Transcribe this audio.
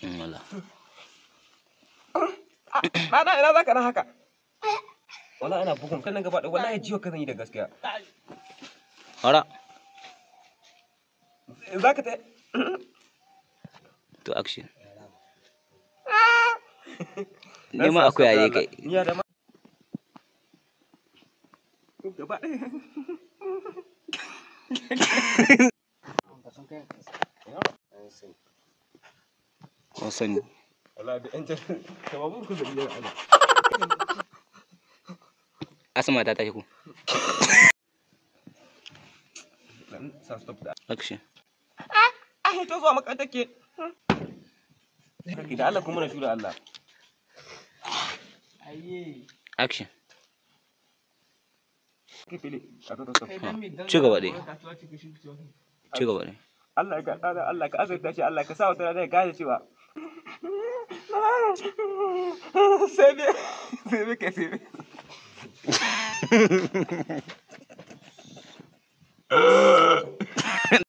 in wala Ɗana ina za ka na haka? Wala ina bugun kan nan gaba ɗaya wallahi jiwa ka zan yi da gaskiya. fara Za ka ta to action nema akwai yare kai Ni ya da ma. Gaba ɗaya. kun sani Wala da ƴan jan. Kama mun kusa iya ana. asma ta tashi ku Dan sa stop da. action Ah, to zuwa makarantar ke. Kake da Allah kuma na shura Allah. action Ke fili. A to to to. ci gaba dai ci gaba dai Allah ka tsara Allah ka azurta shi Allah ka sa wata rana ya gane cewa sai ne sai ne kai sai ne